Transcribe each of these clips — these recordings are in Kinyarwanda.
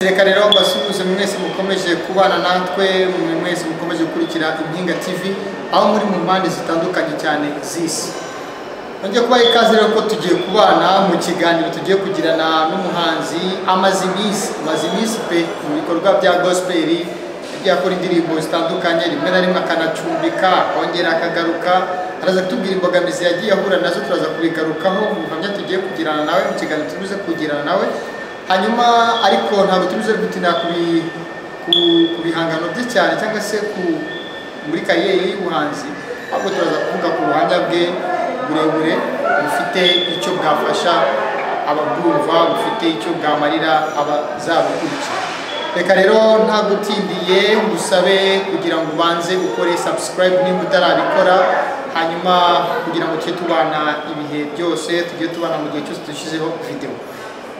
reka rero mbasuhuze mwese mukomeje kubana natwe mwe mwese mukomeje gukurikira impinga tv aho muri mu mpande zitandukanye cyane z'isi nongeye kubaha ikaze rero ko tugiye kubana mu kiganiro tugiye kugirana n'umuhanzi amaze iminsi amaze iminsi pe mu bikorwa bya gospeli yagiye akora indirimbo zitandukanye rimwe na rimwe akanacumbika akongera akagaruka araza kutubwira imbogamizi yagiye ahura nazo turaza kubigarukaho mu buhamya tugiye kugirana nawe mu kiganiro tubuze kugirana nawe hanyuma ariko ntabwo tubuze gutinda ku bihangano bye cyane cyangwa se ku muri kariyeri y'ubuhanzi ahubwo turaza kuvuga ku buhamya bwe burebure bufite icyo bwafasha ababwumva bufite icyo bwamarira abazabukurikira reka rero nta gutindiye ngusabe kugira ngo ubanze ukore subscribe niba utarabikora hanyuma kugira ngo tujye tubana ibihe byose tujye tubana mu gihe cyose dushyizeho videwo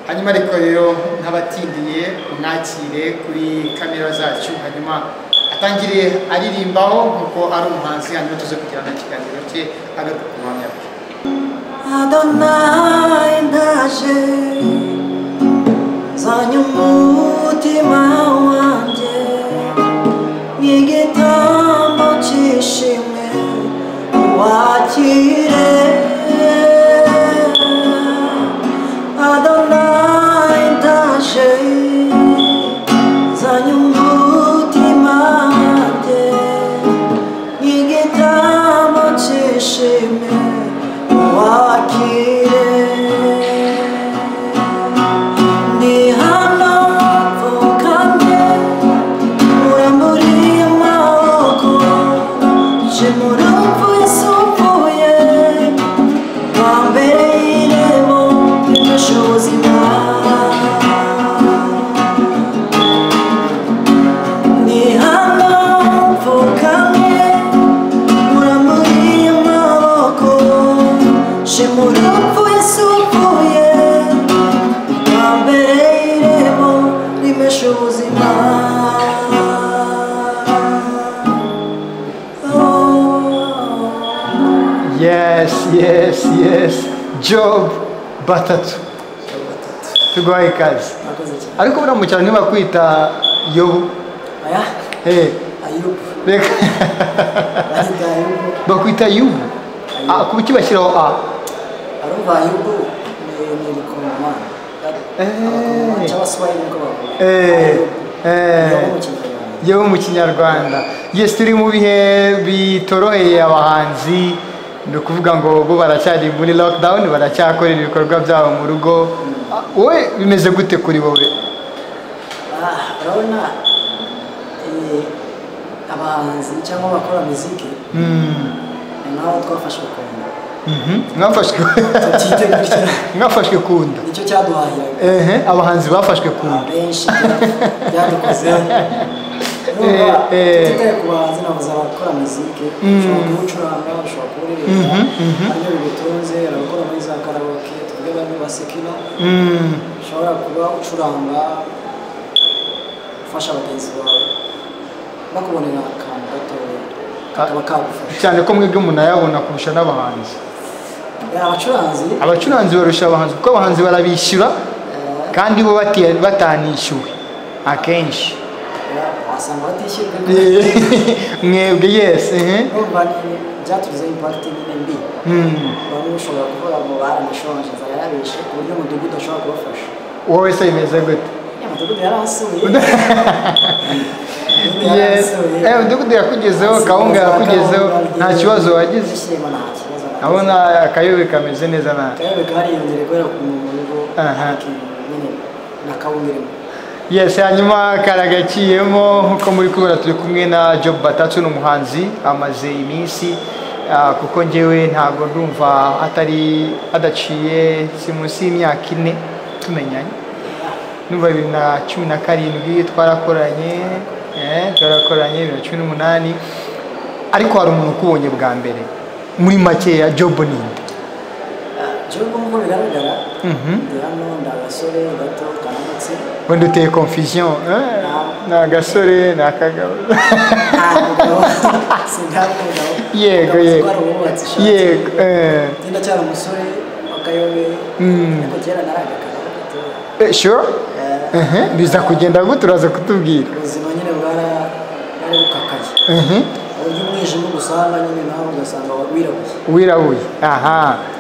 hanyuma ariko rero ntabatindiye unakire kuri kamera zacu hanyuma atangiriye aririmbaho nkuko ari umuhanzi hanyuma tuze kugirana ikiganiro cye agaruka ku buhamya bwe Adonai ndaje zanye umutima wanjye n'igitambo cy'ishimwe wakire Adonai ndaje zanye umutima wanjye n'igitambo cy'ishimwe wakire ni hano mvukanye uramburiye amaboko je mu rumvu yisumbuye wambere y'irembo ry'ubushobozi bwawe ni hano mvukanye uramburiye amaboko je mu rumvu yisumbuye wambere y'irembo rimesha ubuzima Oh. yes yes yes job batatu tuguhaye ikaze Murakoze cyane. ariko buriya cyane ntibakwita yobu Aya, Eh, Ayubu. reka Bazita Ayubu. bakwita yubu Ah, kuki bashyiraho a Arumva Ayubu ni ni ibikomamanga. Eh. Abakomamanga cyangwa Swahili niko bavuga. Eh, Ayubu. eh. Niyo mu Kinyarwanda. yewe mu kinyarwanda yes turi mu bihe bitoroheye abahanzi ni ukuvuga ngo bo baracyari muri lockdown baracyakorera ibikorwa byabo mu rugo Ah, wowe bimeze gute kuri wowe Ah, urabona eh, abahanzi cyangwa abakora muziki Mm, ni nabo twafashwe kumva mhm. mwafashwe tubyite gutya mwafashwe kunda nicyo cyaduhahiraga ehe abahanzi bafashwe kunda abenshi byadukoze Eh, urumva eh. tutaye ku bahanzi nabuze abakora muzike ushobora kuwucuranga ushobora kuwuririmba Mhm, mhm. haryo bibitunze hari abakora muri za karawoke tuvuge bamwe basekina Mm, ushobora kuba ucuranga ufasha bagenzi bawe bakubonera akantu gatoya kakaba kagufasha cyane ko mwebwe munayabona kurusha n'abahanzi Eh, abacuranzi abacuranzi barusha abahanzi kuko abahanzi barabishyura kandi bo bati- batanishyuwe akenshi eh, wasanga batishyurwa mwebwe yes ehe. urumva ni- byatugizeho impakiti nyine mbi Mm. bamwe ushobora kuvuga ngo baranashonje nzara yarabishe ku buryo umudugudu ashobora kubafasha wowe se bimeze gute ya mudugudu yarahasuye Umudugudu yarahasuye. Eh, umudugudu yakugezeho kawunga yakugezeho nta kibazo wagize Ibyishimo nta kibazo nagize. abona akayobe kameze neza nawe Akarere kariyongera kubera ku muntu uriho Aha. nyine na kawunga irimo yes hanyuma karagaciyemo nkuko muri kubona turi kumwe na job batatu ni umuhanzi amaze iminsi ah, kuko ngewe ntabwo ndumva atari adaciye si munsi y'imyaka ine tumenyanye ndumva bibiri na cumi na karindwi twarakoranye eh, twarakoranye bibiri na cumi n'umunani ariko hari umuntu ukubonye bwa mbere muri makeya job ninde gihugu nk'uko bigaragara Mhm. ndi hano ndi agasore gato kananutse wenda uteye confusion eh, ni agasore ni akagabo nta mugabo sindaba umugabo yego yego wari uwubatse ishati yego eh. ndacyari umusore w'akayobe Mm. ariko kera naragakara gatoya Eh, sure Eh, ehe biza kugenda gute uraza kutubwira ubuzima nyine bwara bwari bukakaye ehe uburyo umwijima ugusanga nyine nawe ugasanga wirabuye wirabuye aha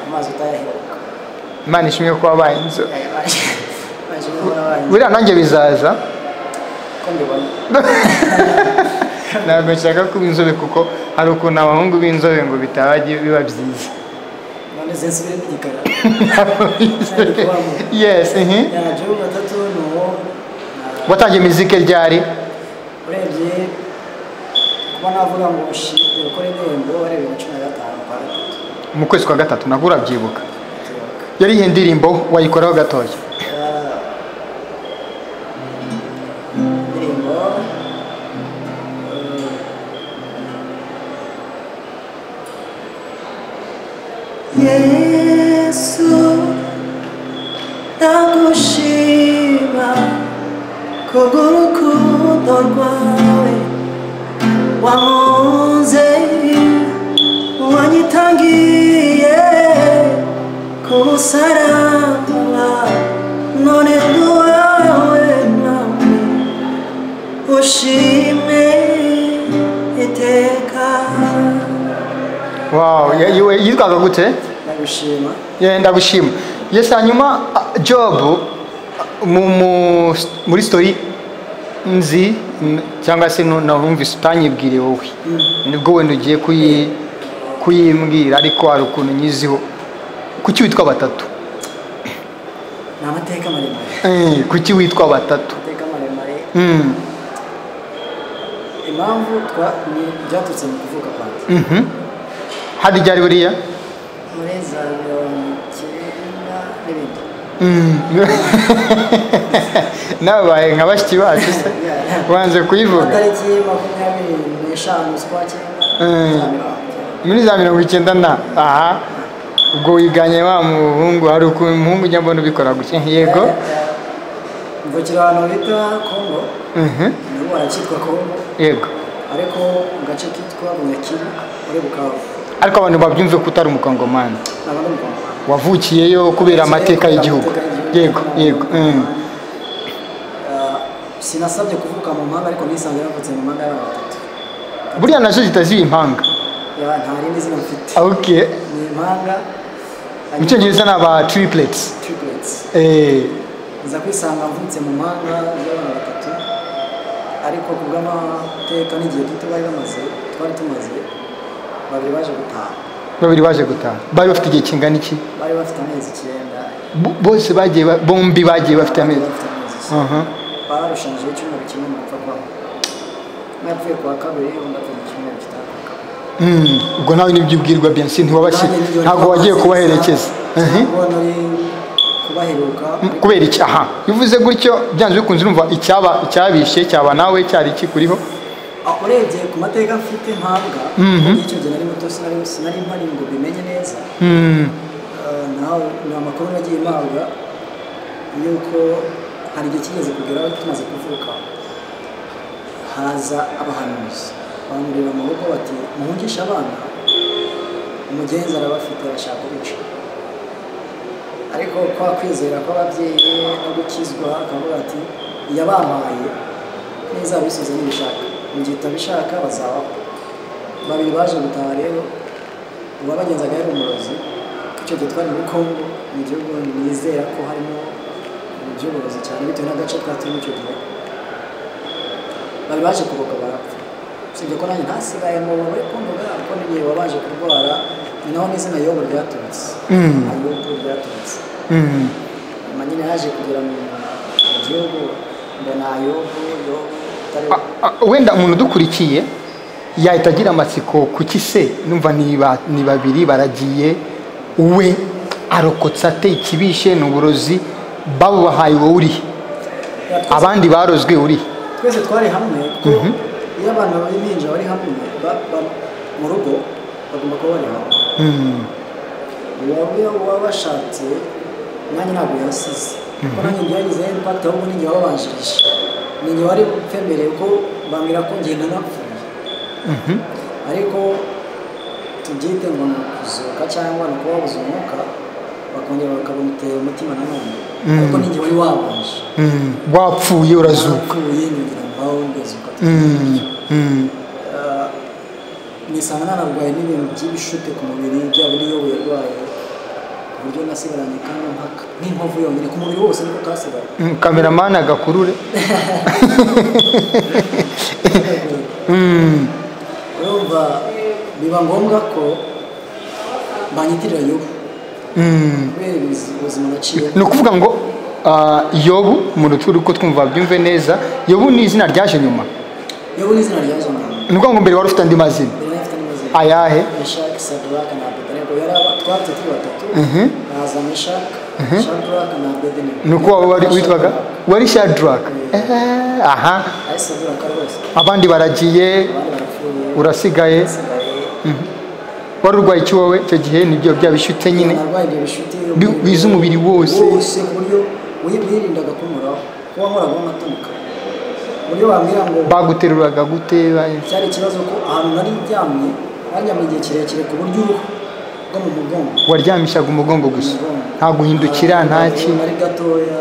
amazi utayaheruka imana ishimwe ko wabaye inzobe baje n'abaye buriya nanjye bizaza ko mbibona ntabwo nshaka kuba inzobe kuko hari ukuntu abahungu b'inzobe ngo bitaba biba byiza none zensubire n'igikara yes ehe yaje ubu gatatu ni uwo na- watangiye mizike ryari urebye kuba navuga ngo ushite ukore indirimbo warebye na cumi na gatanu kwa gatatu mu kwezi kwa gatatu nabwo urabyibuka yari iyi ndirimbo wayikoraho gatoya Ah, indirimbo eh, Yesu ndagushima kubw'urukundo rwawe wankunze wanyitangiye ku musaraba none nduwawe nawe ushime iteka wow ya- yiwe- yitwaga gute ndagushima Yeah, ndagushima yes hanyuma ah, job ah, mu, mu, muri story nzi n- cyangwa se nu- narumvise utanyibwire wowe nibwo wenda ugiye kuyi- kuyimbwira ariko hari ukuntu nyiziho kuki witwa batatu ni amateka maremare Eh, kuki witwa batatu amateka maremare Mm, impamvu twa ni byaturutse mu kuvuka kwanjye mhm. hadi ryari buriya muri za mirongo icyenda n'ibindi Mm. nawe baye nka bashiki bacu se wanze kuyivuga amatariki makumyabiri n'eshanu z'ukwa cyenda Mm. za mirongo icyenda. muri za mirongo icyenda na aha ubwo wiganye wa muhungu hari ukuntu umuhungu ujya mbona ubikora gutya yego mvukira ahantu bita kongo Mhm, ubu barakitwa kongo yego ariko mu gace kitwa bunyakiri muri bukavu ariko abantu babyumve ko utari umukongomani ntabwo ari umukongo wavukiyeyo kubera amateka y'igihugu yego yego mm. Ah, sinasabye kuvuka mu mpanga ariko nisanze navutse mu mpanga y'abantu batatu buriya nazo zitaziba impanga Ya, nta rindi zina mfite ok ni impanga mu cyongereza ni aba triplets triplets Eh, nza kwisanga mvutse mu mpanga y'abantu batatu ariko ku bw'amateka n'igihe gito bari bamaze twari tumaze babiri baje gutaha babiri baje gutaha bari bafite igihe kingana iki bari bafite amezi icyenda Bo- bose bagiye ba- bombi bagiye bafite amezi bafite amezi icyenda. Aha. bararushanyijeho icyumweru kimwe mu bapfa kwabo umwe yapfuye kuwa kabiri undi apfuye mu cyumweru gitaha kuwa kabiri Mm, ubwo nawe nibyo ubwirwa byansi ntiwabashye Nanjye nibyo ntabwo nabashye wagiye gusa. kubaherekeza Mhm. Ntabwo nari kubaheruka kubera iki aha bivuze gutyo byanze bikunze urumva icyaba icyabishe cyaba nawe cyari kikuriho Ah, urebye ku mateka mfite mpabwa Mhm. icyo gihe nari muto sinari sinari mpari ngo bimenye neza Mm, Ah, nawe ni amakuru nagiye mpabwa yuko hari igihe kigeze kugeraho tumaze kuvuka haza abahanuzi bamurira mu rugo bati muhungishe abana umugenzi arabafite arashaka kubica ariko kwa kwizera kw'ababyeyi no gukizwa akavuga ati yabampaye ntizabisoze nibishaka mu gihe utabishaka bazabaho babiri baje gutaha rero uwabagenzaga yari umurozi icyo gihe twari muri kongo ni igihugu nizera ko harimo iby'uburozi cyane bitewe n'agace twaturimo icyo gihe bari baje kuboka barapfa usibye ko nanjye ntasigayemo muri kongo bwa ko n'igihe wabaje kurwara ni naho n'izina yobo ryaturutse Mm. ayobo ryaturutse mm, nyuma nyine yaje kugera mu mu gihugu mbona yobo yobo atari a- a- wenda umuntu udukurikiye yahita agira amatsiko kuki se numva ni ba- ni babiri baragiye we arokotse ate ikibishe ni uburozi babo bahaye wowe urihe abandi barozwe urihe twese twari hamwe kuko iyo abantu b'impinja bari hamwe ba- ba- mu rugo bagomba kuba bari hamwe Mm, wowe waba washatse nanjye ntabwo yasize kuko nanjye byagize impact ahubwo ninjye wabanjirije ninjye wari mfemereye ko bambwira ko ngenda napfuye mhm, ariko tubyite ngo ni ukuzuka cyangwa ni ukubabuza umwuka bakongera bakamutera umutima na none ariko ni njye wari wabanje Mm, wapfuye urazuka naravuye nyongera mbaho ndazuka Mm, mm, Ah, nisanga nararwaye n'ibintu by'ibishute ku mubiri byaba n'iyo yarwaye ku buryo nasigaranye kandi mpaka nk'inkovu yonyine ku mubiri wose niko kasigaye mm, kameramani agakurure Mm, urumva biba ngombwa ko banyitirira yobu mm. kubera ibizi- ubuzima naciye ni ukuvuga ngo ah, yobu mu ruturi ko twumva byumve neza yobu ni izina ryaje nyuma yobu ni izina ryaje umuntu ni ukuvuga ngo mbere wari ufite andi mazina mbere nari mfite n'amazina ayahe meshaki sadaraka na abedenego yari aba- twari turi batatu haza meshaki shadaraka na abedenego ni uko waba wari- witwaga wari shadaraka Eh, aha ari sadaraka rwose abandi baragiye abandi barapfuye urasigaye basigaye wari urwaye iki wowe icyo gihe nibyo bya bishyute nyine narwaye ibyo bishuti Bi- biza umubiri wose. wose ku buryo wi- wirindaga kunkoraho kuba nkoraho amatunika ku buryo wambwira ngo baguteruraga gute ba- cyari ikibazo ko ahantu nari ryamye baryamye igihe kirekire ku buryo uruhu rwo mu mugongo waryamishaga umugongo gusa umugongo. nta guhindukira nta Abantu kintu ari gatoya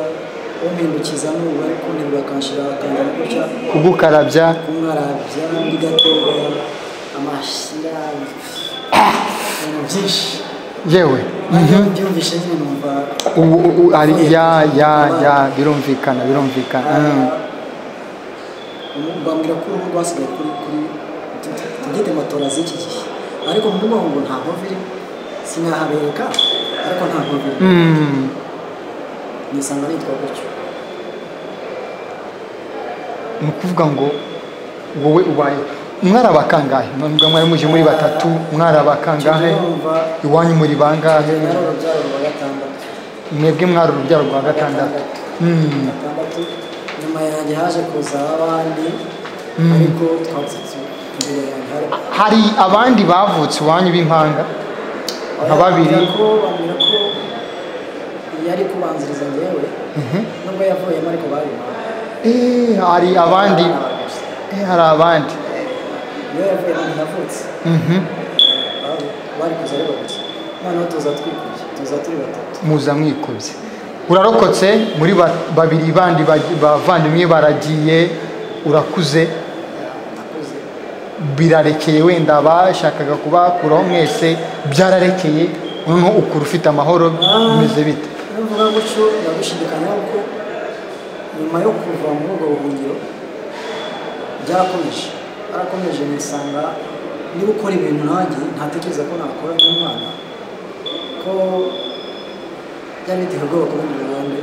umpindukiza n'ubu bari kunterura akanshira akangira gutya kugukarabya kumwarabya ndi gatoya amashyira ibintu byinshi yewe byumvishe nyine numva ubu ubu ari ya ya ya birumvikana birumvikana Mm. bambwira ko uruhu rwasigaye kuri kuri tubyite matora z'iki gihe ariko mu mugongo ngo nta mpamvu iri sinahabereka ariko nta mpamvu iri Mm. nisanga nitwa gutyo ni ukuvuga ngo wowe ubaye mwari abakangahe nubwo mwari muje muri batatu mwari abakangahe iwanyu muri bangahe nari urubyaro rwa gatandatu mwebwe mwari urubyaro rwa gatandatu Mm. gatandatu nyuma yanjye haje kuza abandi ariko twatsitse imbere yanjye hari hari abandi bavutse iwanyu b'impanga nka babiri Bambwira ko bambwira ko yari kubanziriza njyewe nubwo yavuyemo ariko bari Eh, hari abandi Eh, hari abandi iyo yavuye ahantu yavutse Mhm. bari kuza ari babiri noneho tuza twikubye tuza turi batatu muza mwikubye urarokotse muri ba- babiri bandi ba- bavandimwe baragiye urakuze nakuze birarekeye wenda bashakaga kubakuraho mwese byararekeye noneho ukura ufite amahoro bimeze bite iyo mvuga gutyo ndagushidikanyaho ko nyuma yo kuva muri ubwo buhungiro byarakomeje barakomeje nisanga niba ukora ibintu nanjye ntatekereza ko nakora nk'umwana ko byari biteye ubwoba ku rundi ruhande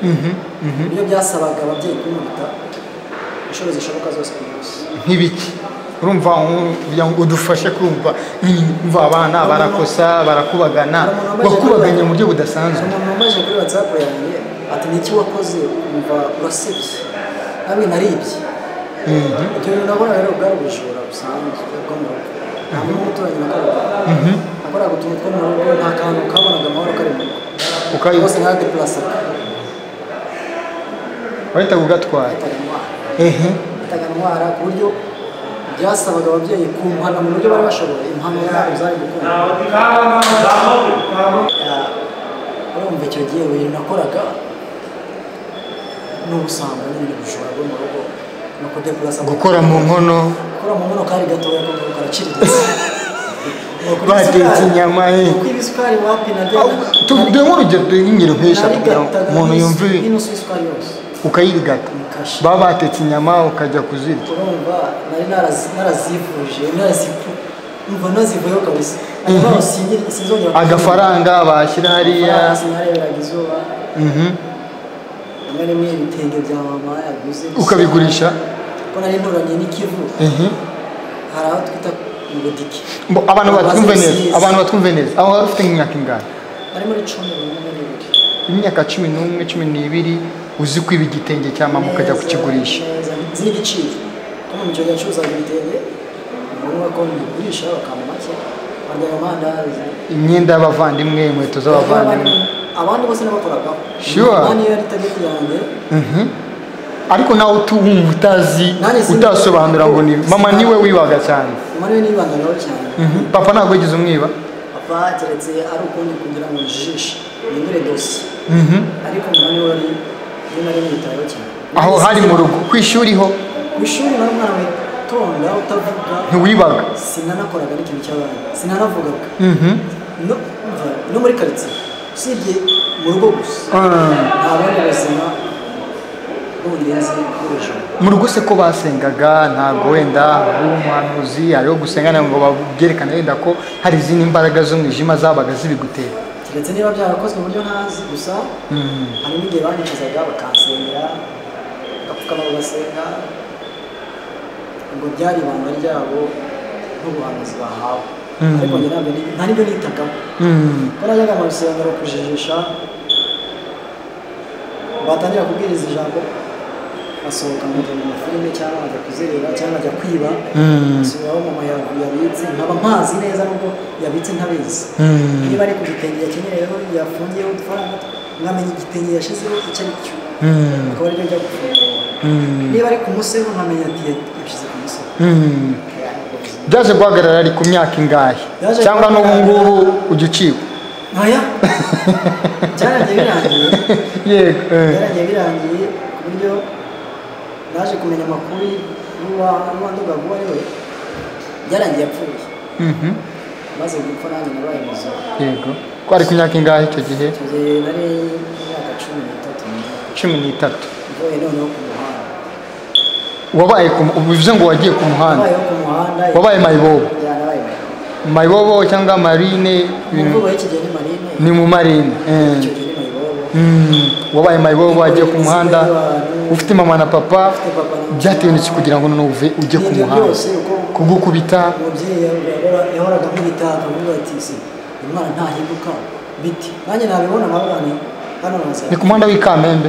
ibyo byasabaga ababyeyi kumuruta inshuro zishoboka zose kuyibeshya nk'ibiki urumva nko- kugira ngo udufashe kumva mm, umva abana barakosa barakubagana bakubaganya mu buryo budasanzwe umuntu wamaze kuri whatsapp yanjye ati niki wakoze wumva urasebye nabi naribye ibyo bintu nabona rero bwari ubujura busanzwe bwo mu rugo nta muntu w'umuturanyi nakoraga nakoraga utuntu two mu rugo nta kantu kabonaga amahoro kari mu rugo Ukayi- rwose naradeplasaga wahitaga ugatwara ahitaga ndwara ehe ahitaga ndwara ku buryo byasabaga ababyeyi kumpana mu buryo bari bashoboye impano zabo zari gukunda urumva icyo gihe ibintu nakoraga n'ubusanga n'ibintu bujura bwo mu rugo ni ukudepurasa gukora mu nkono gukora mu nkono kari gatoya ko karaciriritse Batetse inyama, eh. kuko ibisukari wapi narya dore nk'urugero dore nk'ingero nk'eshatu kugira ngo umuntu yumve n'inusu y'isukari yose ukayirigata Mukasha. baba batetse inyama ukajya kuzirya urumva nari narazi- narazivuje narazivu umva nazivuyeho kabisa hanyuma sinzi- sinzongera agafaranga bashyira hariya sinareberaga izuba Mhm. rimwe rimwe ibitenge bya mama yaguze ukabigurisha ko nari nturanye n'ikivu Mhm. hari aho twita ngudiki Mbo- abantu batwumve neza abantu batwumve neza aho wari ufite nk'imyaka ingana bari muri cumi n'umwe n'ibiri imyaka cumi n'umwe cumi n'ibiri uzi kwiba igitenge cya mama ukajya Neza, kukigurisha neza, nzi n'igiciro ko mu gihe yacuruzaga ibitenge ni ngombwa ko mbigurisha bakampa make barya ayo mandazi imyenda y'abavandimwe inkweto z'abavandimwe abandi bose n'abakoragaho Sure. nani yari target yanjye Mhm. ariko nawe utumva utazi Nanjye sinzi- utasobanura ngo ni mama Sinzi- niwe wibaga cyane umubare we nibandagaho cyane Mhm. papa ntabwo yigeze umwiba papa keretse ari ukundi kugira ngo jishe mpindure dosi ariko umwanya wari iyo nari mwitayeho cyane aho hari mu rugo ku ishuri ho ku ishuri wari umwana witonda utavuga ntiwibaga sinanakoraga n'ikintu cy'abana sinanavugaga no, umva, no muri karitsiye usibye mu rugo gusa Ah, nta bundi buzima bundi nzi bw'ubujura mu rugo se ko basengaga ntabwo wenda umuhanuzi hariho gusengana ngo babyerekane wenda ko hari izindi mbaraga z'umwijima zabaga zibigutera keretse niba byarakozwe mu buryo ntazi gusa Mm. hari n'igihe banyicazaga bakansengera bagapfukama bagasenga ubwo byari ibanga ryabo nk'ubuhanuzi bahawe Mm. ariko njye ntabwo ni- nta nibyo nitagamo Mm. ko najyaga mu rusengero kujijisha batangira kubwiriza ijambo basohoka nkajya mu mafilime cyangwa nkajya kuzerera cyangwa nkajya kwiba Mm. nsubiraho mama ya- yabitse nkaba mpazi neza nubwo yabitse ntabizi Mm. niba ari ku gitenge yakenyereyeho yafungiyeho udufaranga nkamenya igitenge yashyizeho icyo ari cyo Mm. akaba aribyo ajya gufungura Mm. niba ari ku musego nkamenya ati yashyize ku musego Mm. byaje guhagarara ari ku myaka ingahe Byaje cyangwa n'ubu guhagarara- ngubu ujya ucikwa ntoya byarangiye birangiye yego eh. byaragiye birangiye ku buryo naje kumenya amakuru y'uwanduga vuba ari we byarangiye apfuye Mhm. maze gupfa nanjye nabaye muzima yego ko ari ku myaka ingahe icyo gihe icyo gihe nari imyaka cumi n'itatu cumi n'itatu mvuye noneho ku muhanda wabaye ku mu- bivuze ngo wagiye ku muhanda nabayeho ku muhanda wabaye mayibobo Ya, nabaye mayibobo cyangwa marine ibintu umuvugo y'iki gihe ni marine ni mu marine eh. icyo gihe ni mayibobo Mm. wabaye mayibobo wagiye ku muhanda ufite mama na papa Ufite papa na mama. byatibonetse kugira ngo none uve ujye ku N'ibyo muhanda byose uko kugukubita umubyeyi yahora- yahoraga amwitaha akavuga ati se uyu mwana ntahinduka biti nanjye nabibona nkabona hano ni nazamuka ku muhanda w'ikamembe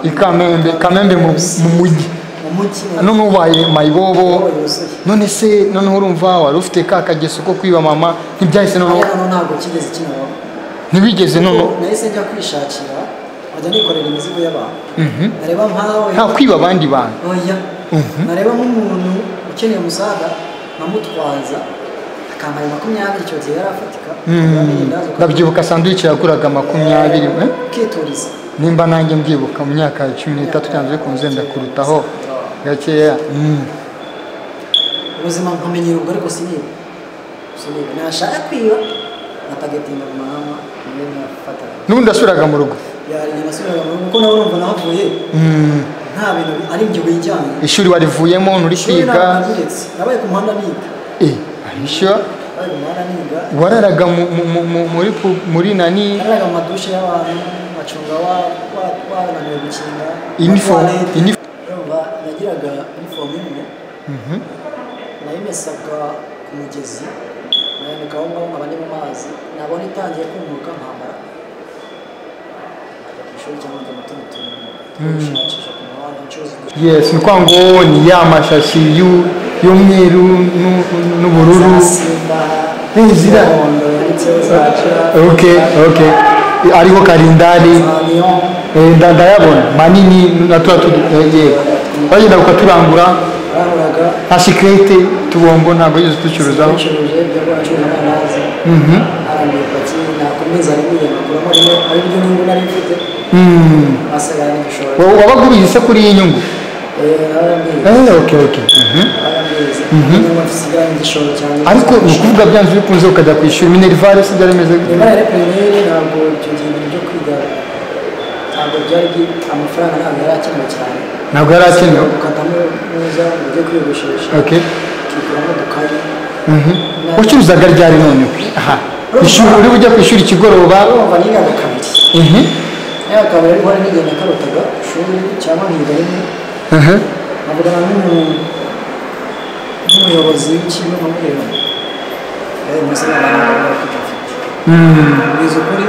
i Kamembe, Kamembe mu- mu mujyi. mu mujyi none ubaye mayibobo yuzuye none se noneho urumva wari ufite ka kageso ko kwiba mama ntibyahise noneho hano ntabwo kigeze kinabaho ntibigeze noneho nahise njya kwishakira nkajya nikorera imizigo y'abantu Mhm. nareba nkawe nta kwiba abandi bantu oya nareba nk'umuntu ukeneye umusaga nkamutwaza akampaye makumyabiri icyo gihe yari afatika Mm. ndabyibuka sanduwici yaguraga makumyabiri eh? ukituriza nimba nanjye mbyibuka mu myaka ya cumi n'itatu cyangwa yo kunze ndakurutaho gakeya Mm. ubuzima nkamenyera ubwo ariko siniba siniba nashaka kwiba nkatagatinda mu mahama niyo nafataga n'ubundi wasubiraga mu rugo yariye nasubiraga mu rugo kuko nawe urumva nahavuye Mm. nta bintu ari ibyo wijyanye ishuri warivuyemo nturi ishuri kwiga nabyiretse nabaye ku muhanda niga Eh, ahisha nabaye ku muhanda niga wararaga mu- mu- mu- mu- muri pu- muri nani naraga mu madushe y'abantu bacunga wa- wa- wananiwe gukinga inifomu Toilette. inifomu urumva yagiraga inifomu imwe nayimesaga ku mugezi nayanikaho ngo nkaba ndi mu mazi nabona itangiye kumuka nkambara nkajya ku ishuri cyangwa njya mu tundi tuntu twishakisha ku muhanda ncuruza udu- yes ni kwa ngo ni ya mashashi y'u- y'umweru n'u- n'ubururu za simba Eh, zira- z'umuhondo yanditseho za jira okay okay ariho karindari za neon eh, nda- ndayabona manini na tuba bagenda ukaturangura baraburaga nta sikirete tubombo ntabwo yose ducuruzaho bicuruje byo gucuruza amandazi Mhm. arambuye ipaki nakomeza rimwe nakuramo rimwe ari ryo nyungu nari mfite Mm. asigaye n'igishoro Wa- wabaga ubizi se kuri iyi nyungu Eh, arambwiye Eh, okay okay Mhm. arambwize niba dusigaye n'igishoro cyane ariko ni ukuvuga byanze bikunze ukajya kwishyura minerivare se byari bimeze gute? niba yari perineri ntabwo icyo gihe ibintu byo kwiga ntabwo byari byi- amafaranga ntabwo yari akenewe cyane ntabwo yari akenewe ukatamo neza ngo ujye kwiyogoshesha okay ukiguramo udukayi Mhm. wacuruzaga ryari noneho aha ishuri uri bujya ku ishuri ikigoroba urumva nigaga kabiri Mhm. nigaga kabiri ariko hari n'igihe nakarotaga ishuri cyangwa nkiga rimwe Aha. avugana n'umu- n'umuyobozi w'ikigo nkubwira yabaye munsi y'abantu bafite Mm. kugeza ukuri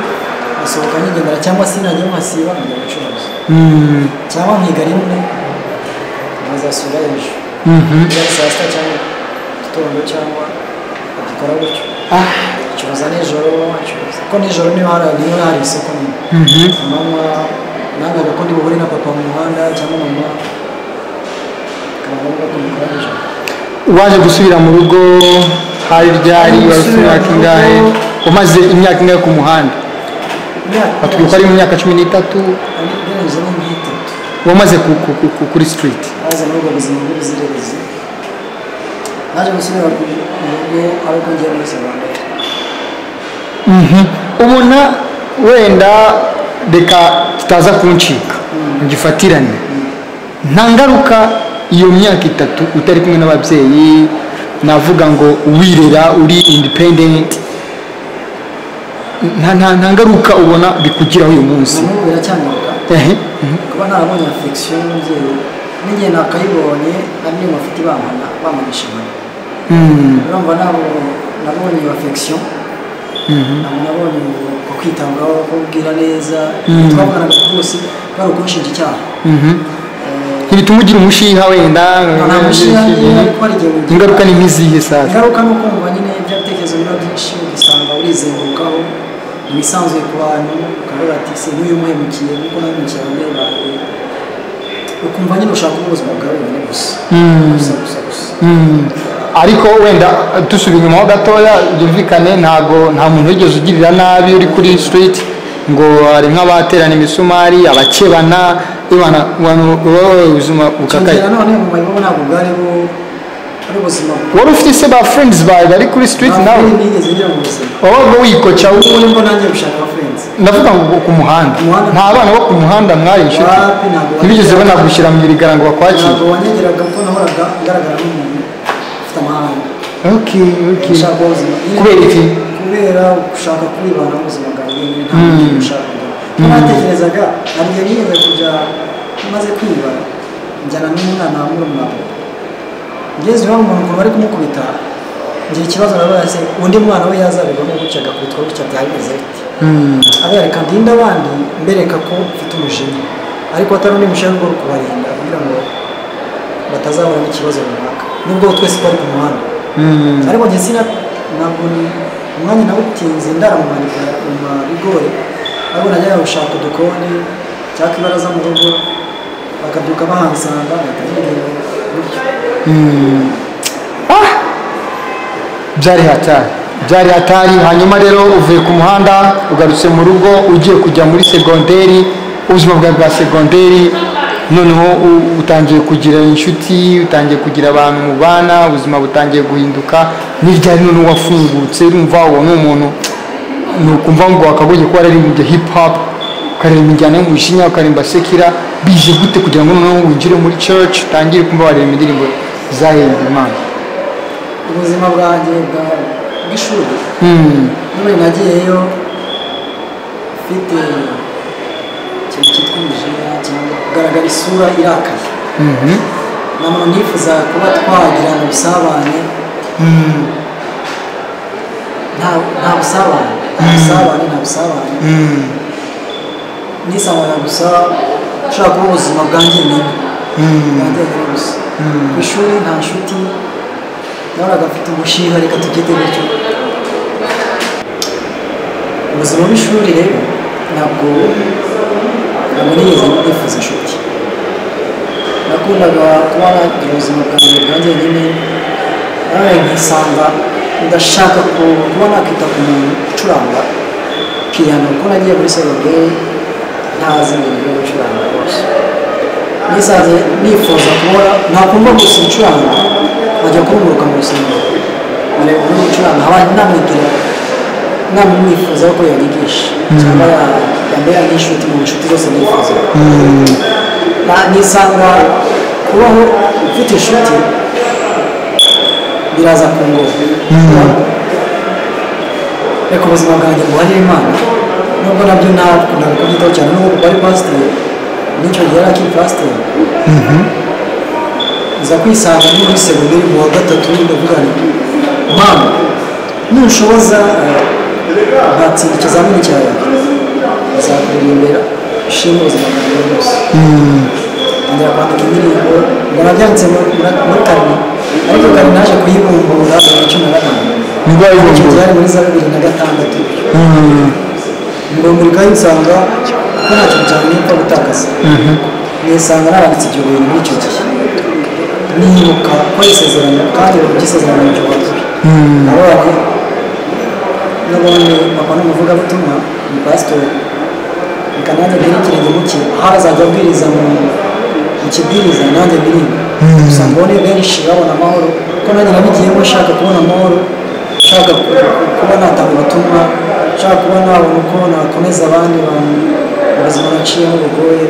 asohoka nyigendera cyangwa se najya nkasiba nkajya gucuruza Mm. cyangwa nkiga rimwe nkazasubira hejuru Mhm. byari saa sita cyangwa igitondo cyangwa bagikora gutyo acuruza nijoro acuruza ko nijoro niba hari niba hari isoko nini Mhm. mama nangaga ko ndi buhure na papa mu muhanda cyangwa mama akaba ngombwa ko mukora nijoro waje gusubira mu rugo hari ryari wari ufite imyaka ingahe umaze imyaka ingahe ku muhanda batubwira ko ari mu myaka cumi n'itatu ugereranyije n'imyitatu wamaze ku- ku- ku- ku- kuri sitiriti baza muri ubwo buzima bw'ubuzererezi naje gusubira ku mu rugo ari uko ngiye muri segonderi ubona wenda reka tutaza kuncika gifatirane nta ngaruka iyo myaka itatu utari kumwe n'ababyeyi navuga ngo wirera uri independent nta nta- nta ngaruka ubona bikugiraho uyu munsi na n'ubu biracyangaruka Ehe. kuba narabonye afegisiyo y'umubyeyi n'igihe nakayibonye ari niyo bafite bampana bampanisha inkoni Mm. urumva nabo nabonye iyo afegisiyo ntabwo nabonye uko kwitabwaho kubwira neza twabonanaga rwose bari ukunshinja icyaha Mhm. Eh, ntibituma ugira umushiha wenda nta mushiha niba ariko hari igihe ugira. ingaruka ni nk'izihe sasa ingaruka ni ukumva nyine ibyo bitekerezo biba byinshi ugasanga urizengurukaho ibisanzwe ku bantu ukavuga ati se nk'uyu muhemukiye nkuko nahemukiye ababyeyi bawe ukumva nyine ushaka kuba ubuzima bwawe wenyine gusa gusa gusa gusa Mm. ariko wenda dusubira inyuma ho gatoya byumvikane ntabwo nta muntu wigeze ugirira nabi uri kuri street ngo hari nk'abaterana imisumari abakebana ibana abantu baba ubuzima bukakaye cyongera none mu mayibobo ntabwo bwari bu- ari ubuzima wari ufite se ba friends bawe bari kuri street nawe ntabwo nigeze ngira mu buzima wabaga wikoca ubu wowe- nibwo nanjye gushaka abafurenzi ndavuga ngo ku muhanda Ku muhanda. nta bana bo ku muhanda mwari inshuti Wapi, ntabwo ntibigeze bajya. banagushyira mu irigara ngo bakwakire ntabwo wanyegeraga kuko nahoraga ngaragara nk'umuntu ufite amahane okay, okay. gushaka kuba ubuzima kubera iki kubera gushaka kwibana mu buzima bwawe wenyine nta muntu ushaka natekerezaga hari igihe nigeze kujya maze kwiba njyana n'umwana wa murumuna we ngeze iwabo umuntu ukuntu bari kumukubita ngira ikibazo nabaye se undi mwana we yazabibamo gutya agakubitwa gutya byari bimeze bite abereka ndinde abandi mbereka ko mfite umujinya ariko atari undi mushinga wo kubarinda kugira ngo batazahura n'ikibazo runaka nubwo twese twari ku muhanda ariko njye sina ntabwo ni- umwanya nawutinze ndaramumanika mu bigori ariko najyaga gushaka udukoni cyangwa ibaraza mu rugo bakabyuka bahansanga bahita bagenda gutyo byari hatari byari hatari hanyuma rero uvuye ku muhanda ugarutse mu rugo ugiye kujya muri segonderi ubuzima bwawe bwa segonderi noneho u- utangiye kugira inshuti utangiye kugira abantu mubana ubuzima butangiye guhinduka n'iryari noneho wafungutse urumva uwo ni umuntu ni ukumva ngo wakagoye kuba yararimbye hip hop ukareba imijyana yo mu Bushinya ukarimba sekira bije gute kugira ngo noneho winjire muri church utangire kumva wareba indirimbo zahembye imana ubuzima bwanjye bwa- bw'ishuri Hmm. none nagiyeyo mfite ikintu cyitwa umujinya cyangwa kugaragara isura irakaye Mhm. ntabwo nifuza kuba twagirana ubusabane nta nta busabane nta busabane nta busabane nisangana gusa ushaka kuba ubuzima bwanjye nyine bwanjye nyine gusa ku ishuri nta nshuti nahoraga mfite umushinga reka tubyite gutyo ubuzima bw'ishuri rero ntabwo ntabwo nigeze nifuza inshuti nakundaga kuba nagira ubuzima bwanjye bwanjye nyine nawe nkisanga ndashaka ku- kuba nakwita ku muntu ucuranga piyano kuko nagiye muri segonderi ntazi ngo njye gucuranga rwose nisanze nifuza kubona nakumva gusa ucuranga nkajya kumuruka mu rusengero nkareba umuntu ucuranga haba namwigira namwifuza ko yanyigisha cyangwa ya- yambera nk'inshuti mu nshuti zose nifuza Na- nisanga kubaho ufite inshuti biraza ku ngoma reka ubuzima bwanjye buhane imana nubwo nabyo nakundaga kubyitaho cyane nubwo kuko ari pasiteri n'icyo gihe yari akiri pasiteri nza kwisanga ni muri segonderi mu wa gatatu ndavuga nti mama nushoboza eh, ngatsinda ikizamini cya leta nzakuririmbira ushime ubuzima bwanjye bwose ngira kwandika indirimbo ngo nabyanditse muri muri- muri karine ariko karine naje kuyibumbura mu wa cumi na gatanu Nibwo wayibumbura? Icyo byari muri za bibiri na gatandatu ngo muri kayi nsanga ko nta kintu cyane nipfa gutakaza nisanga naranditse ibyo bintu muri icyo gihe nibuka ko isezerano kandi ugisezerano mu cyubahiro nabonye nabonye papa n'umuvugabutumwa ni pasitori reka nanjye mbwire ikirenge mu kintu aho azajya abwiriza mu mu kibwiriza nanjye mbirinde gusa mbone benshi babona amahoro kuko nanjye nabigiyemo nshaka kubona amahoro nshaka ku- kuba natanga ubutumwa nshaka kuba nabona uko nakomeza abandi bantu mu buzima naciyemo bugoye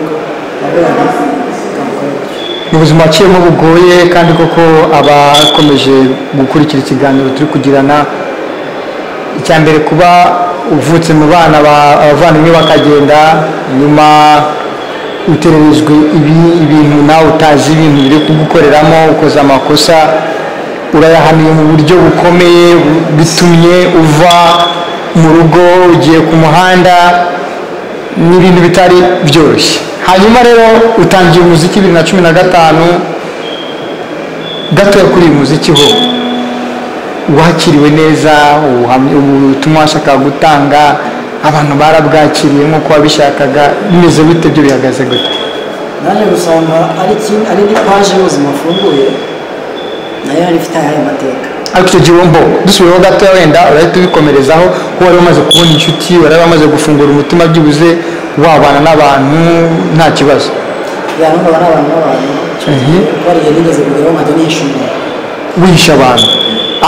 nabwo nabikora mu buzima waciyemo bugoye kandi koko abakomeje gukurikira ikiganiro turi kugirana icya mbere kuba uvutse mu bana ba- abavandimwe bakagenda nyuma utererejwe ibi- ibintu nawe utazi ibintu biri kugukoreramo ukoze amakosa urayahaniwe mu buryo bukomeye bu- bitumye uva mu rugo ugiye ku muhanda ni ibintu bitari byoroshye hanyuma rero utangiye umuziki bibiri na cumi na gatanu gatoya kuri uyu muziki ho wakiriwe neza ubuhamya- ubutumwa washakaga gutanga abantu barabwakiriye nk'uko wabishakaga bimeze bite byo bihagaze gute naje gusanga ari kimwe ari indi paje y'ubuzima afunguye nayo yari ifite ayahe mateka ariko icyo gihe wumva dusubiyeho gatoya wenda urahita ubikomerezaho ko wari umaze kubona inshuti wari wamaze gufungura umutima byibuze wabana n'abantu nta kibazo yanga bari abantu b'abantu Mhm. bariye nigeze kugeraho nkajya nishimira wihisha abantu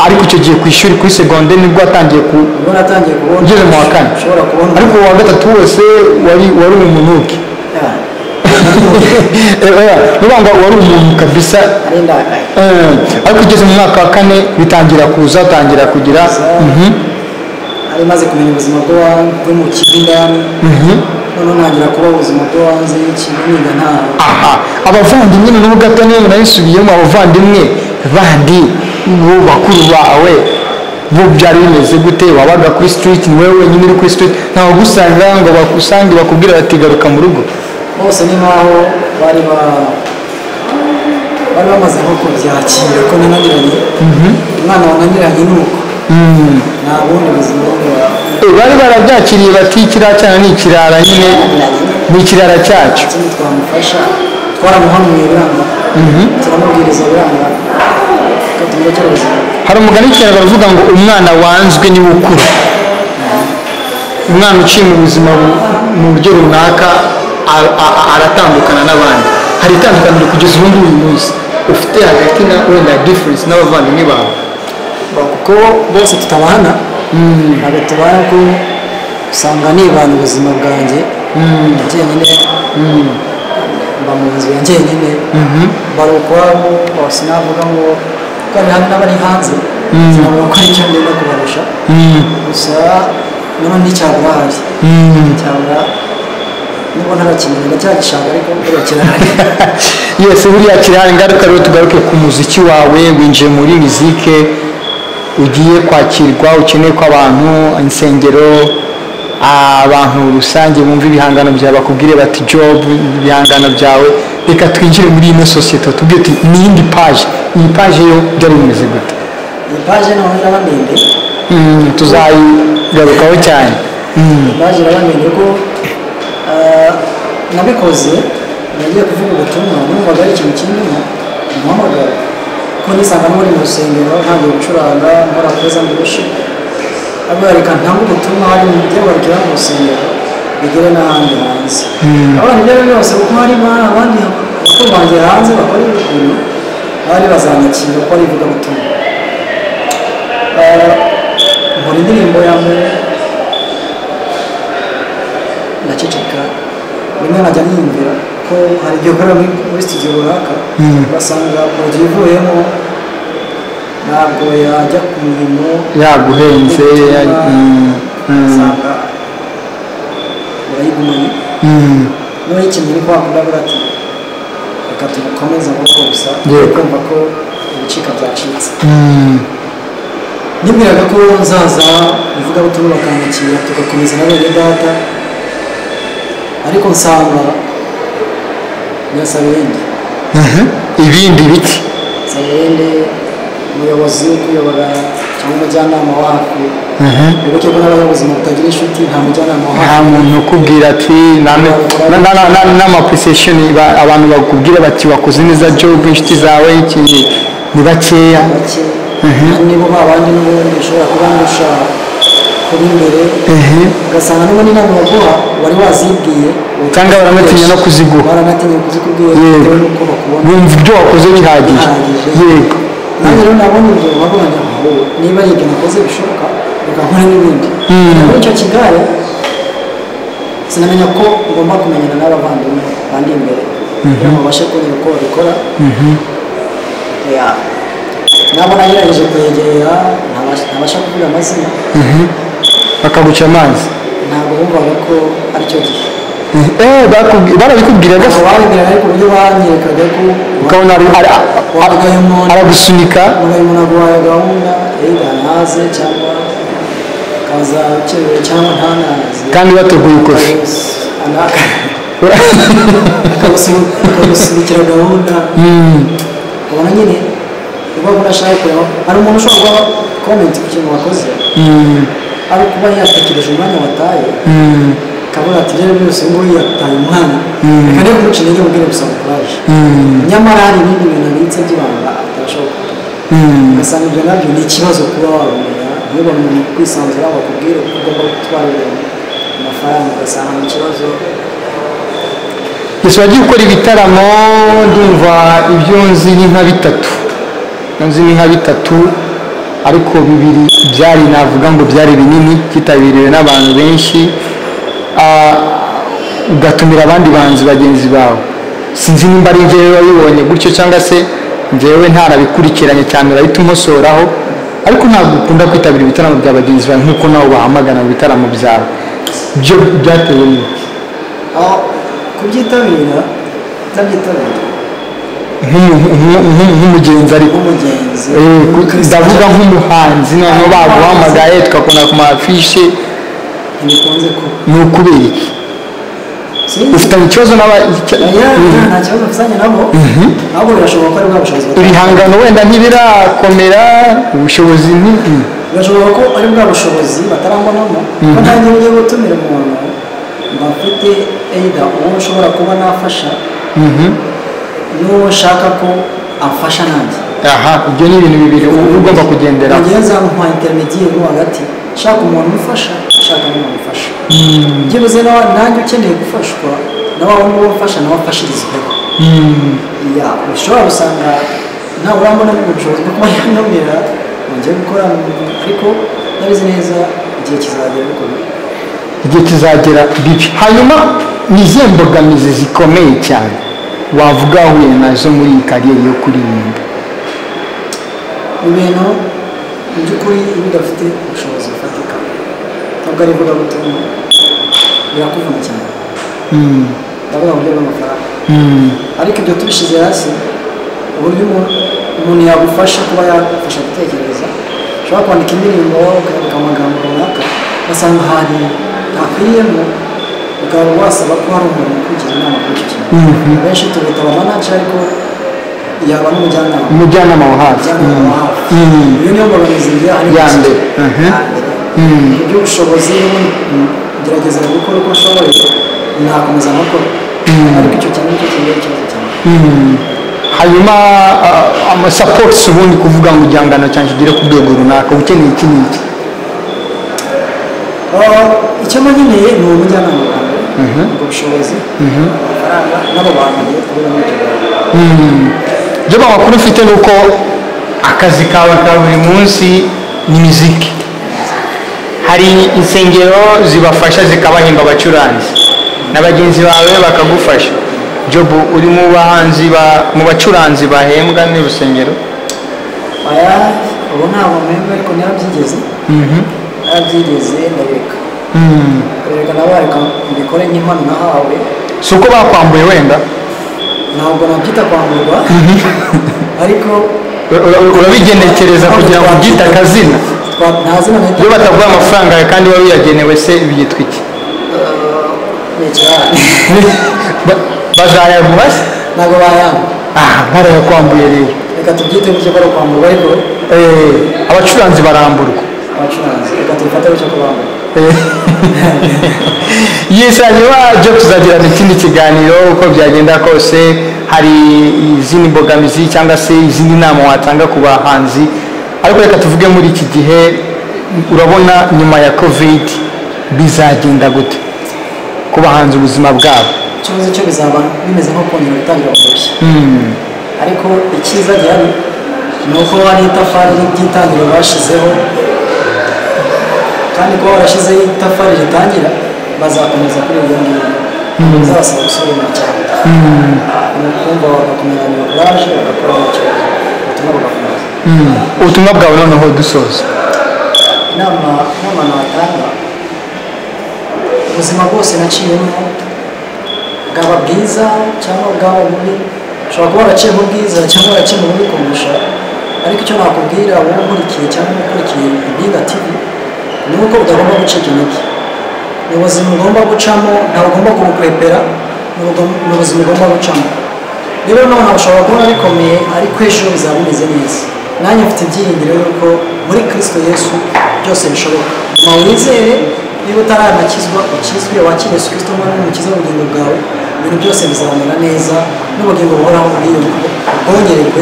ariko icyo gihe ku ishuri kuri segonde nibwo watangiye ku ubwo natangiye kubona ugeze mu wa kane ushobora kubona ariko uwa gatatu wose wari wari umunuke Yeah. niba ngo wari umuntu kabisa ari indakaye Eh, ariko ugeze mu mwaka wa kane bitangira kuza utangira kugira mhm, ari maze kumenya ubuzima bwo wa- bwo mu kigo indani mhm. noneho ntangira kuba ubuzima bwo hanze y'ikigo niga nta aha abavandimwe noneho gato niyo nayisubiyemo abavandimwe bandi bo bakuru bawe bo byari bimeze gute wabaga kuri street ni wowe wenyine uri kuri street ntawe ugusanga ngo bakusange bakubwire bati garuka mu rugo bose ni nkaho bari ba bari bamaze nko kubyakira ko nananiranye umwana wananiranye ni uko Mm. nta bundi buzima bwo wa- Eh, bari barabyakiriye bati kiriya cyana ni ikirara nyine ni ikirara cyacu ikindi twamufasha twaramuhanuye biranga turamubwiriza biranga tukatumva cyoroshye hari umugani w'ikinyarwanda uvuga ngo umwana wanzwe niwe ukura umwana uciye mu buzima bu- mu buryo runaka a- a- a- aratandukana n'abandi hari itandukaniro kugeza ubu ngubu uyu munsi ufite hagati na wenda difference n'abavandimwe bawe kuko bose tutabana ntabwo tubana ko usanga nibana ubuzima bwanjye njyenyine mba mu nzu ya njyenyine bari ukwabo ngo sinavuga ngo kuko hari hari n'abari hanze sinavuga ko ari cyo ngenda kubarusha gusa nanone nticyabura ahari cyabura nubwo ntarakimenya ndacyagishaka ariko turakirahari yose buriya kirahari ingaruka rero tugaruke ku muziki wawe winjiye muri mizike ugiye kwakirwa ukeneye ko abantu insengero abantu rusange bumva ibihangano byawe bakubwire bati job ibihangano byawe reka twinjire muri ino sosiyete tubwire uti ni iyindi paje iyi paje yo byari bimeze gute iyi paje noneho iraba ndende Mm, tuzayigarukaho cyane Mm, paje iraba ndende ko ah, nabikoze nagiye kuvuga ubutumwa numvaga ari ikintu kinini umuhamagara ko nisanga n'uri mu rusengero ntabwo gucuranga nkora kuza mbirushe ahubwo reka ntange ubutumwa hari mu byo barukira mu rusengero bigere n'ahandi hanze abana ibyo ari byo byose kuko hari ba- abandi bakuru banjye hanze bakora ibintu bari bazanyakira ko ari ivugabutumwa nkora indirimbo ya mbere ndaceceka rimwe nkajya niyumvira ko hari igihe ukorera muri muri studio runaka ugasanga poroduwi ivuyemo ntabwo yajya ku mirimo yaguhenze ya- mm, mm, usanga urayigumanye mm. niba yikeneye uri kwakunda bura ati reka tugukomeze nk'uko gusa Yego. kumva ko ibicika byacitse Mm. nibwiraga ko nzaza ivugabutumwa bakanyakira tugakomeza na bene data ariko nsanga nyasabindi Mhm. ibindi biti nsabindi umuyobozi wo kuyobora cyangwa umujyanama wacu Mhm. wibuke ko n'abanyabuzima butagira inshuti nta mujyanama nta wacu muntu ukubwira ati n'amapuricesheni abantu bakubwira bati wakoze neza jobu inshuti zawe iki ni bakeya bake nibo babandi n'ubundi ushobora kuba ndusha kuba imbere ugasanga n'ubundi inama baguha wari wazibwiye Cyangwa baranatinya no kuziguha. baranatinya kuzikubwira Yego. bitewe n'uko bakubona bumva ibyo wakoze bihagije Bihagije. yego nanjye rero nabonye ibyo wabonye aho niba ari ibyo nakoze bishoboka reka nkore n'ibindi muri icyo kigare sinamenya ko ngomba kumenyana n'abavandimwe bandi imbere kugira ngo babashe kumenya uko babikora Ya. nabo nagerageje kwegerera ntabasha ntabasha kuvuga amazina bakaguca amazi ntabwo bumvaga ko ari cyo gihe Eh, bakubwi- barabikubwiraga se? ntabwo babibwira ariko uburyo banyerekaga ko ukabona ari- ari- wabwaye umuntu aragusunika ubaye umuntu aguhaye gahunda either ntaze cyangwa akaza ukerewe cyangwa ntanaze kandi bateguye ikofi akagusunikira gahunda ubona nyine uba unashaka kureba hari umuntu ushobora guha komenti ku kintu wakoze ari ukuba yatekereje umwanya wataye akabura ati rero byose ubu ngubu yataye umwanya reka niba kumuca intege mubwire gusaba kuraje nyamara hari ibindi bintu abitse by'ibanga atabashoboka ugasanga ibyo nabyo ni ikibazo kuba wabimenya niba umuntu kwisanzura bakubwire ko ugomba gutwara ibintu amafaranga ugasanga ni ikibazo gusa wagiye ukora ibitaramo ndumva ibyo nzi ni nka bitatu Ibyo nzi ni nka bitatu ariko bibiri byari navuga ngo byari binini byitabiriwe n'abantu benshi Ah, ugatumira abandi banzi bagenzi bawe sinzi nimba ari njyewe wabibonye gutyo cyangwa se njyewe ntarabikurikiranye cyane urahita umosoraho ariko ntabwo ukunda kwitabira ibitaramo bya bagenzi bawe nk'uko nawe bahamagana mu bitaramo byawe byo byatewe n'iki? aho kubyitabira utabyitabira Nk'umu- nk'u- nk'u- nk'umugenzi ariko nk'umugenzi Eh, ku- ndavuga nk'umuhanzi noneho baguhamagaye tukakunda ku mafishe ntibikunze ko ni ukubera iki sinzi ufitanye ikibazo n'aba icya- oya Mm. nta kibazo mfitanye nabo ahubwo birashoboka ko ari bwa bushobozi batagira. ibihangano wenda ntibirakomera ubushobozi ni mm. birashoboka ko ari bwa bushobozi batarambonamo ko nanjye ugiye gutumira umuntu mba mfite either uwo nshobora kuba nafasha n'uwo nshaka ko amfasha nanjye aha ibyo ni ibintu bibiri uba ugomba kugenderaho mugenzi wawe nka interinetiyeri wo hagati shaka umuntu umufasha shaka n'umuntu umufasha byibuze nawe nanjye ukeneye gufashwa nawe aho nguwo ufasha nawe afashirizweho ya ushobora gusanga ntawe urambona mu bushobozi bwo kuba yanumira ngiye gukora ariko ndabizi neza igihe kizagera bikomeye igihe kizagera bibi hanyuma ni izihe mbogamizi zikomeye cyane wavuga wahuye nazo muri iyi kariyeri yo kuririmba ibintu mu by'ukuri iyo udafite ubushobozi bufatika ntabwo ari ivugabutumwa birakuvuna cyane ndavuga mu buryo bw'amafaranga ariko ibyo tubishyize hasi uburyo umuntu- umuntu yagufasha kuba yagufasha gutekereza ushobora kwandika indirimbo ukandika amagambo runaka ugasanga ahantu ntakwiriyemo ukaba wasaba ko hari umuntu ukugira inama kuri icyo kintu benshi tubita abamanaci ariko yaba n'umujyanama umujyanama wa hafi Umujyanama Mm. wa hafi. Mm. iyo niyo mbogamizi ngira hano Ya iki mbere. gihe. Mhm. Ya mbere. Mu by'ubushobozi gerageza gukora uko ushoboye nakomeza amakuru ariko icyo kintu nicyo kigira ikibazo cyane hanyuma ah, amasapoti ubundi kuvuga ngo igihangano cyanjye kigere ku rwego runaka uba ukeneye iki n'iki Uh, icyo mba nkeneye ni ubujyanama bwanjye ubwo bushobozi amafaranga n'abo bantu bagiye kubura muri ibyo bintu. ibyo makuru ufite ni uko akazi kawe ka buri munsi ni miziki hari insengero zibafasha zikabahemba abacuranzi na bagenzi bawe bakagufasha jobu uri mu bahanzi ba- mu bacuranzi bahembwa n'urusengero aya ubu ntabwo mpemba ariko narabyigeze narabyigeze ndareka reka nawe reka mbikore nk'impano nahawe si uko bakwambuye wenda ntabwo nabyita kwamburwa ariko Ura- ura- urabigenekereza kugira ngo ubyite akazina Twa- nta zina nahita iyo bataguha amafaranga yawe kandi wari uyagenewe se byitwa iki Nicara. Ba- bazayaguha se ntabwo bayanga aha barayakwambuye rero reka tubyite gutyo ko ari ukwamburwa ariko Eh, abacuranzi baramburwa abacuranzi reka tubifate gutyo ko bamburwa yisanye wabyo tuzagirana ikindi kiganiro uko byagenda kose hari izindi mbogamizi cyangwa se izindi nama watanga ku bahanzi ariko reka tuvuge muri iki gihe urabona nyuma ya kovidi bizagenda gute ku bahanze ubuzima bwabo ikibazo cyo bizaba bimeze nko kongera gutangira koroshya ariko icyiza gihari ni uko hari itafari ry'itangiriro bashyizeho kandi kuba barashyizeho itafari ritangira bazakomeza kuri iryo ngiryo bizabasaba gusubira cyane ni ukumva bagakomeza ni uburaje bagakora icyo ubutumwa bugakomeza ubutumwa bwawe noneho dusoza inama inama natanga ubuzima bwose naciyemo bwaba bwiza cyangwa bwaba bubi ushobora kuba waraciye mu bwiza cyangwa waraciye mu bubi kumurusha ariko icyo nakubwira wowe ukurikiye cyangwa ukurikiye impinga tv ni uko utagomba gucika intege ni ubuzima ugomba gucamo ntabwo ugomba kubukwepera ni ubugom- ni ubuzima ugomba gucamo niba nonaha ushobora kubona bikomeye ariko ejo bizaba bimeze neza nanjye mfite ibyiringiro yuko muri kirisito yesu byose bishoboka ma wizere niba utaranakizwa ukizwe wakiriye yesu kirisito mwami n'umukiza w'ubugingo bwawe ibintu byose bizamera neza n'ubugingo buhoraho ubwiyungu bwongererwe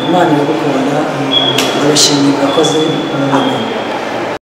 imana iragukunda ndabashimiye mwakoze